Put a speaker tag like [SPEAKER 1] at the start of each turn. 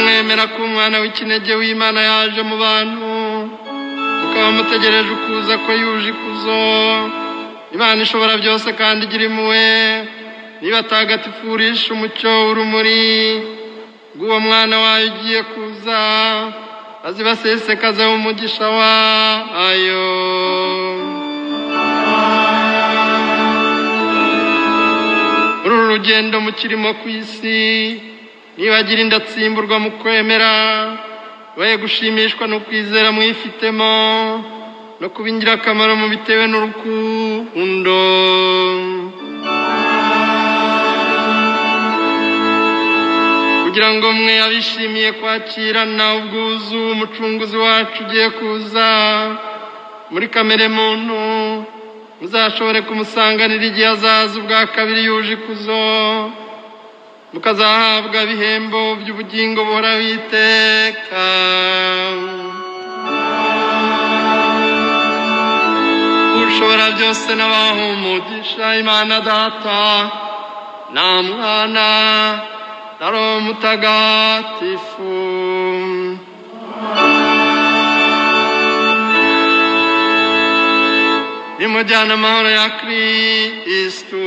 [SPEAKER 1] mwemera ko umwana w'ikinege w'imana yaje mu bantu mukaba mutegereje ukuza ko yuje ikuzo imana ishobora byose kandi igira impuhwe nibatagatifurisha umucyo urumuri bw'uwo mwana wayo ugiye kuza azibasesekaze umugisha wayo muri uru rugendo mukirimo ku isi nibagira indatsimburwa mu kwemera baye gushimishwa no kwizera mwifitemo no kuba ingirakamaro mu bitewe n'urukundo kugira ngo mwe abishimiye kwakirana ubwuzu umucunguzi wacu ugiye kuza muri kamere muntu muzashobore kumusanganira igihe azaza ubwa kabiri yuje ikuzo mukazahabwa ibihembo by'ubugingo buhoraho iteka ushobora byose n'abaha umugisha imana data nta mwana na roho mutagatifu nimujyana amahoro ya kirisitu